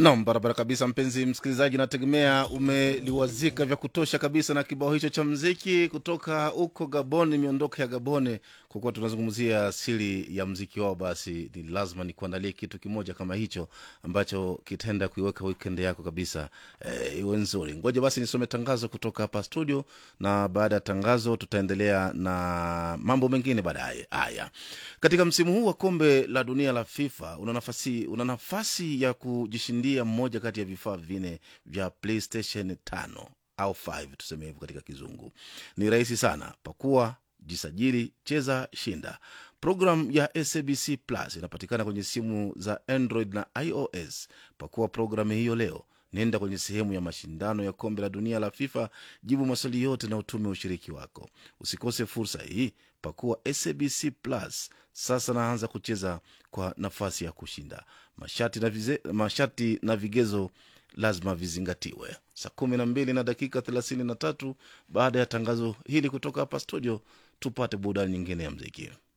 Nam, barabara kabisa, mpenzi msikilizaji, nategemea umeliwazika vya kutosha kabisa na kibao hicho cha mziki kutoka huko Gaboni, miondoko ya Gaboni. Kwa kuwa tunazungumzia asili ya mziki wao, basi ni lazima nikuandalie kitu kimoja kama hicho ambacho kitaenda kuiweka weekend yako kabisa eh, iwe nzuri. Ngoja basi nisome tangazo kutoka hapa studio, na baada ya tangazo tutaendelea na mambo mengine baadaye. Haya, katika msimu huu wa kombe la dunia la FIFA una nafasi, una nafasi ya kujishindia mmoja kati ya vifaa vine vya PlayStation 5 au 5 tuseme hivyo katika kizungu. Ni rahisi sana, pakua, jisajili, cheza, shinda. Programu ya SABC Plus inapatikana kwenye simu za Android na iOS. Pakua programu hiyo leo. Nenda kwenye sehemu ya mashindano ya kombe la dunia la FIFA, jibu maswali yote na utume ushiriki wako. Usikose fursa hii, pakua SABC Plus sasa, naanza kucheza kwa nafasi ya kushinda. Masharti na, vize, masharti na vigezo lazima vizingatiwe. Saa kumi na mbili na dakika thelathini na tatu baada ya tangazo hili kutoka hapa studio, tupate burudani nyingine ya mziki.